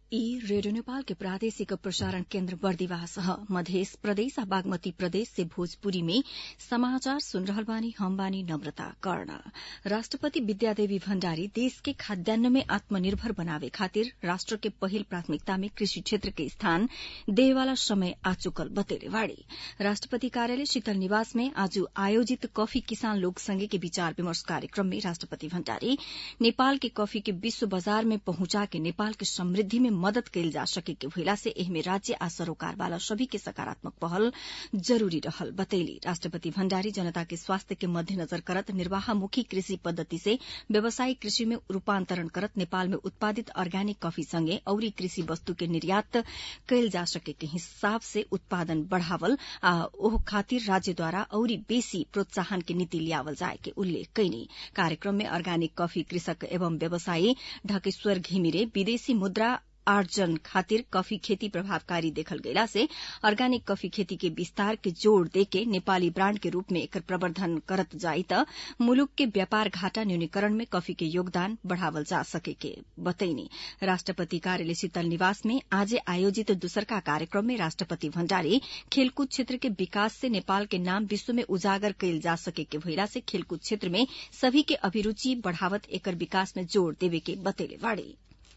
ई रेडियो नेपाल के प्रादेशिक प्रसारण केन्द्र बर्दिवास ह मधेस प्रदेश आ बागमती प्रदेश से भोजपुरी में समाचार सुन रहल बानी हम बानी नम्रता कर्ण राष्ट्रपति विद्यादेवी भण्डारी देश के खाद्यान्न में आत्मनिर्भर बनावे खातिर राष्ट्र के पहिल प्राथमिकता में कृषि क्षेत्र के स्थान देवेवाला समय आ चुकल बतेले बाड़ी राष्ट्रपति कार्यालय शीतल निवास में आज आयोजित कॉफी किसान लोक संघ के विचार विमर्श कार्यक्रम में राष्ट्रपति भण्डारी नेपाल के कॉफी के विश्व बजार में पहुंचा के नेपाल के समृद्धि में मदद कैल जा सके के भइला से एहमे राज्य आ सरोकार वाला सभी के सकारात्मक पहल जरूरी रहल बतैली राष्ट्रपति भण्डारी जनता के स्वास्थ्य के मध्यनजर करत निर्वाहमुखी कृषि पद्धति से व्यावसायिक कृषि में रूपान्तरण करत नेपाल में उत्पादित अर्ग्यानिक कॉफी संगे औरी कृषि वस्तु के निर्यात कैल जा सके के हिसाब से उत्पादन बढ़ावल आ ओह खातिर राज्यद्वारा औरी बेसी प्रोत्साहन के नीति लियावल जाए के उल्लेख कैनी कार्यक्रम में अर्ग्यानिक कॉफी कृषक एवं व्यवसायी ढकेश्वर घिमिरे विदेशी मुद्रा आर्जन खातिर कॉफी खेती प्रभावकारी देखल गयला से अर्ग्यानिक कॉफी खेती के विस्तार के जोड़ देके नेपाली ब्राण्ड के रूप में एकर प्रवर्धन करत जाई त मुलुक के व्यापार घाटा न्यूनीकरण में कॉफी के योगदान बढ़ावल जा सके के बतैनी राष्ट्रपति कार्यालय शीतल निवास में आज आयोजित दूसरका कार्यक्रम में राष्ट्रपति भण्डारी खेलकूद क्षेत्र के विकास से नेपाल के नाम विश्व में उजागर कैल जा सके के भइला से खेलकूद क्षेत्र में सभी के अभिरूचि बढ़ावत एकर विकास में जोड़ देवे के बतैले बाड़ी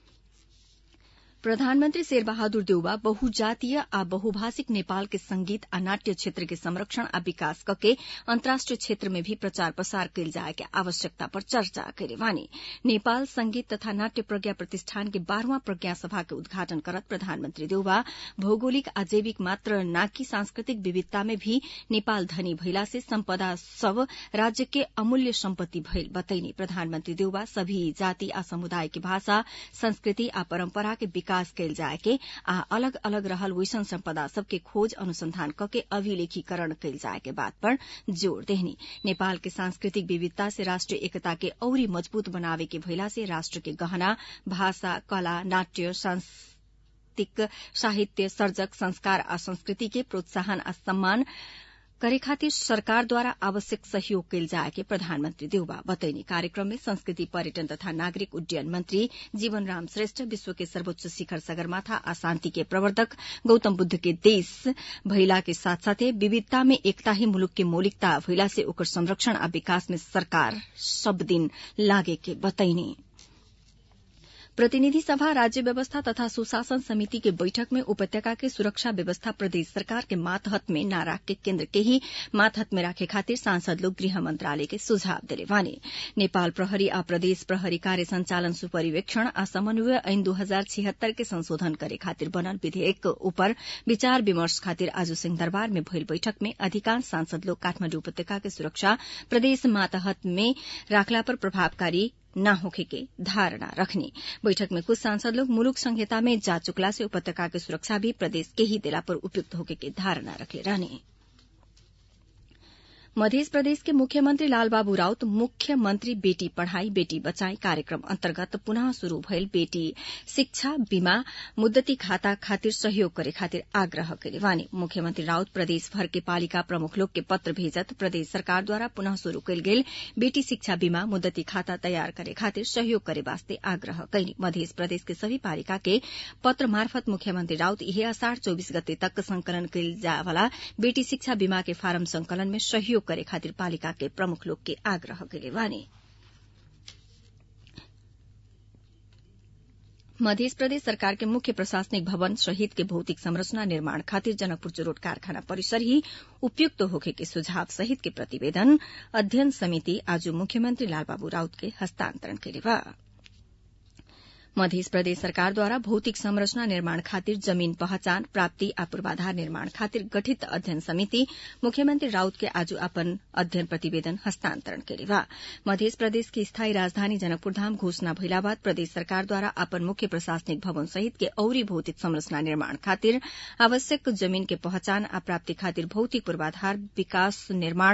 प्रधानमन्त्री शेरबहादुर देउवा बहुजातीय आ बहुभाषिक नेपाल के संगीत आ नाट्य क्षेत्र के संरक्षण आ विकास कके अन्तर्राष्ट्रिय क्षेत्र में भी प्रचार प्रसार कैल जाए के आवश्यकता पर चर्चा करे वानी नेपाल संगीत तथा नाट्य प्रज्ञा प्रतिष्ठान के बाह्रवां प्रज्ञा सभा के उद्घाटन करत प्रधानमन्त्री देउवा भौगोलिक आ जैविक मात्र नाकि सांस्कृतिक विविधता में भी नेपाल धनी भइला से सम्पदा सब राज्य के अमूल्य सम्पत्ति भइल बतैनी प्रधानमन्त्री देउवा सभी जाति आ समुदाय के भाषा संस्कृति आ परम्परा के विकास कैल जाए के आ अलग अलग रहल वैसन सम्पदा सबके खोज अनुसंधान कके अभिलेखीकरण कैल जाए के बात पर जोड़ देहनी नेपाल के सांस्कृतिक विविधता से राष्ट्रिय एकता के औरी मजबूत बनावे के भइला से राष्ट्र के गहना भाषा कला नाट्य सांस्कृतिक साहित्य सर्जक संस्कार आ संस्कृति के प्रोत्साहन आ सम्मान करे खातिर सरकारद्वारा आवश्यक सहयोग कैल जाए के प्रधानमन्त्री देउबा बतैनी कार्यक्रम में संस्कृति पर्यटन तथा नागरिक उड्डयन मंत्री जीवन राम श्रेष्ठ विश्व के सर्वोच्च शिखर सगरमाथा आ शान्ति के प्रवर्तक गौतम बुद्ध के देश भइला के साथ साथै विविधता में एकता ही मुलुक के मौलिकता भइला से ओकर संरक्षण आ विकास में सरकार सब दिन लागे के बतैनी प्रतिनिधि सभा राज्य व्यवस्था तथा सुशासन समिति के बैठक में उपत्यका के सुरक्षा व्यवस्था प्रदेश सरकार के मातहत में न राख के केन्द्र के ही मातहत में राखे खातिर सांसद लोग गृह मंत्रालय के सुझाव दिले वाने नेपाल प्रहरी आ प्रदेश प्रहरी कार्य संचालन सुपरिवेक्षण आ समन्वय ऐन दू हजार छिहत्तर के संशोधन करे खातिर बनल विधेयक ऊपर विचार विमर्श खातिर आज सिंहदरबार में भइल बैठक में अधिकांश सांसद लोग काठमाण्डु उपत्यका के सुरक्षा प्रदेश मातहत में राखला पर प्रभावकारी न होखे के धारणा रखने बैठक में कुछ सांसद लोग मुलुक संहिता में जा चुकला से उपत्यका की सुरक्षा भी प्रदेश के ही दिला पर उपयुक्त होके के धारणा रखले रहने मध्य प्रदेश के मुख्यमंत्री लालबाबू राउत मुख्यमंत्री बेटी पढ़ाई बेटी बचाई कार्यक्रम अन्तर्गत पुनः शुरू भयल बेटी शिक्षा बीमा मुद्दती खाता खातिर सहयोग करे खातिर आग्रह करे वानी मुख्यमंत्री राउत प्रदेश भर के पालिका प्रमुख लोग के पत्र भेजत प्रदेश सरकार द्वारा पुनः शुरू कयल गेल बेटी शिक्षा बीमा मुद्दती खाता तैयार करे खातिर सहयोग करे वास्ते आग्रह कैनी मध्य प्रदेश के सभी पालिका के पत्र मार्फत मुख्यमंत्री राउत इहे असाढ़ चौबीस गते तक संकलन कयल जाय वाला बेटी शिक्षा बीमा के फारम संकलन में सहयोग करे खातिर पालिका के प्रमुख लोग के आग्रह करे वानी मध्य प्रदेश सरकार के मुख्य प्रशासनिक भवन शहीद के भौतिक संरचना निर्माण खातिर जनकपुर चुरोट कारखाना परिसर ही उपयुक्त होखे के सुझाव सहित के प्रतिवेदन अध्ययन समिति आज मुख्यमंत्री लालबाबू राउत के हस्तांतरण करे बा मध्य प्रदेश सरकार द्वारा भौतिक संरचना निर्माण खातिर जमीन पहचान प्राप्ति आ पूर्वाधार निर्माण खातिर गठित अध्ययन समिति मुख्यमंत्री राउत के आज अपन अध्ययन प्रतिवेदन हस्तांतरण करे बा मध्य प्रदेश की स्थायी राजधानी जनकपुर धाम घोषणा भइला बाद प्रदेश सरकार द्वारा अपन मुख्य प्रशासनिक भवन सहित के औरी भौतिक संरचना निर्माण खातिर आवश्यक जमीन के पहचान आ प्राप्ति खातिर भौतिक पूर्वाधार विकास निर्माण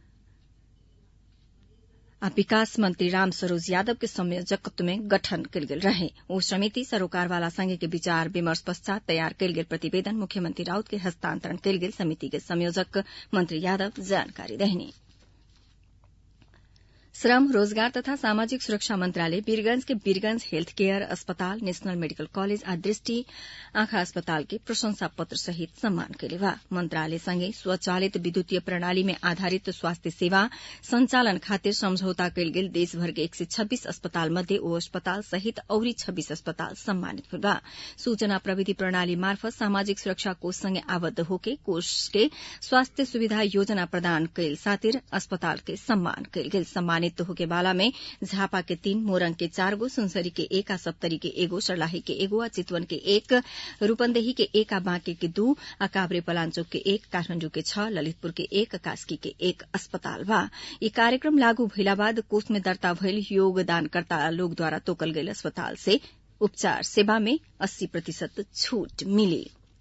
आ विकास मंत्री राम सरोज यादव के संयोजकत्व में गठन कयल गेल रहे ओ समिति सरोकार वाला संघ के विचार विमर्श पश्चात तैयार कयल गेल प्रतिवेदन मुख्यमंत्री राउत के हस्तांतरण कयल गेल समिति के संयोजक मंत्री यादव जानकारी देहनी श्रम रोजगार तथा सामाजिक सुरक्षा मंत्रालय वीरगंज के वीरगंज हेल्थ केयर अस्पताल नेशनल मेडिकल कॉलेज आ दृष्टि आंखा अस्पताल के प्रशंसा पत्र सहित सम्मान कैले बा मंत्रालय संगे स्वचालित विद्युतीय प्रणाली में आधारित स्वास्थ्य सेवा संचालन खातिर समझौता कैल गेल देशभर के एक सय छब्बीस अस्पताल मध्ये ओ अस्पताल सहित औरी छब्बीस अस्पताल सम्मानित हुई बा सूचना प्रविधि प्रणाली मार्फत सामाजिक सुरक्षा कोष संगे आबद्ध होके कोष के स्वास्थ्य सुविधा योजना प्रदान कैल सातिर अस्पताल के सम्मान कैल गेल सम्मानित होके बाला में झापा के तीन मोरंग के चार गो सुनसरी के एक आ सप्तरी के एगो सर्लाही के एगो आ चितवन के एक रूपन्देही के एक आ बांके के दू आ काभ्रे पलाञ्चोक के एक काठमाण्डु के छ ललितपुर के एक कास्की के एक अस्पताल बा यी कार्यक्रम लागू भइला बाद कोष में दर्ता भइल योगदानकर्ता लोगद्वारा तोकल गइल अस्पताल से उपचार सेवा में अस्सी प्रतिशत छूट मिली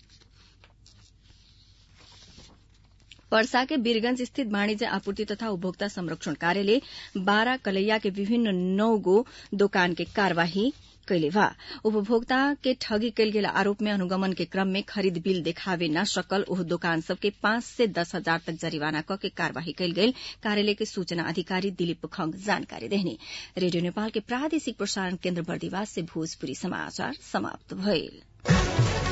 पर्सा के वीरगंज स्थित वाणिज्य आपूर्ति तथा उपभोक्ता संरक्षण कार्यालय बारा कलैया के विभिन्न नौ गो दोकान के कार्यवाही कैले बा उपभोक्ता के ठगी कैल गेल आरोप में अनुगमन के क्रम में खरीद बिल देखावे न सकल ओह दोकान सबके पांच से दस हजार तक जरिवाना क के कार्यवाही कैल गेल कार्यालय के सूचना अधिकारी दिलीप खंग जानकारी देहने रेडियो नेपाल के प्रादेशिक प्रसारण केन्द्र बर्दिवास से भोजपुरी समाचार समाप्त भइल